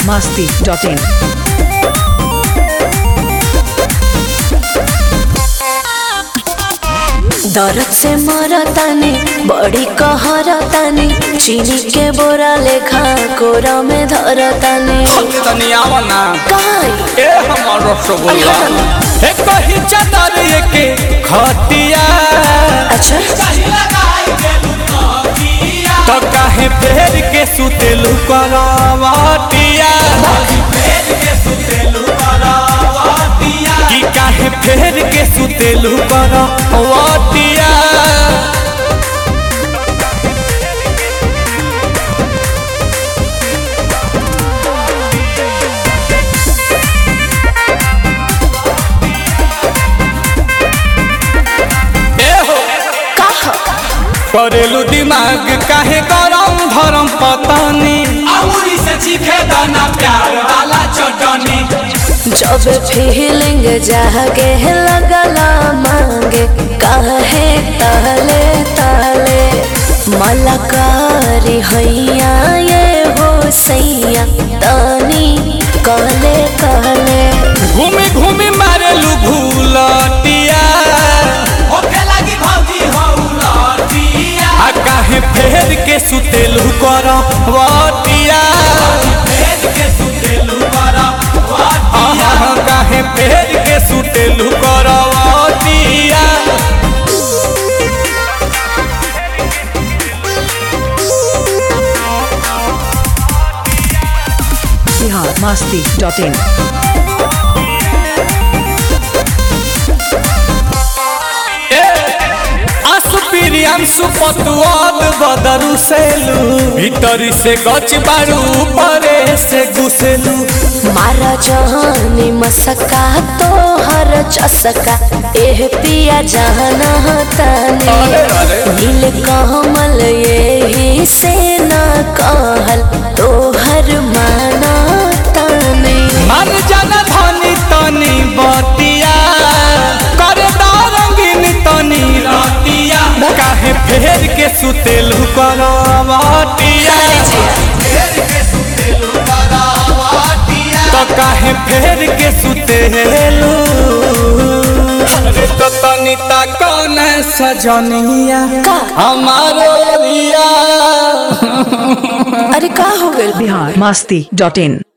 biharmasti.in दर्द से मरतानी बड़ी कहरतानी चीनी के बोरा लेखा कोरा में धरतानी तनी आवा ना काई ए हमर रसगुल्ला ए कही चादर के खटिया अच्छा तो काहे फेर के सुतेलु करवटिया कि काहे फेर के सुतेलु करवटिया ए हो कहा करेलू दिमाग काहे गरम धरम पतानी अमूरी से चीखे दाना प्यार वाला चटनी जब फीलिंग जागे लगला मांगे काहे ताले ताले मलकारी हैया ये हो सैया तानी कहले कहले घूमी घूमी मारेलू भूलटिया होखे लागी भौजी हौलटिया आ काहे फेर के सुतेलू करवटिया फेर के सुतेलू करवटिया काहे फेर के सुतेलू करवटिया biharmasti.in असुपिरियांसु पतुआल बदरु सेलू भीतरी से गच बारू परे से घुसेलू मारा जहानी मसका तो हर चसका एह पिया जाना ताने अरे, अरे। नील कमल यही से न कहल तो हर माना ताने मन जन धनी तनी बतिया कर रंगीन तनी रतिया काहे फेर के सुतेलू करवटिया तो काहे फेर के सुतेलू अरे तो तनी ता कौन सजनिया का हमारो रिया अरे का हो गइल biharmasti.in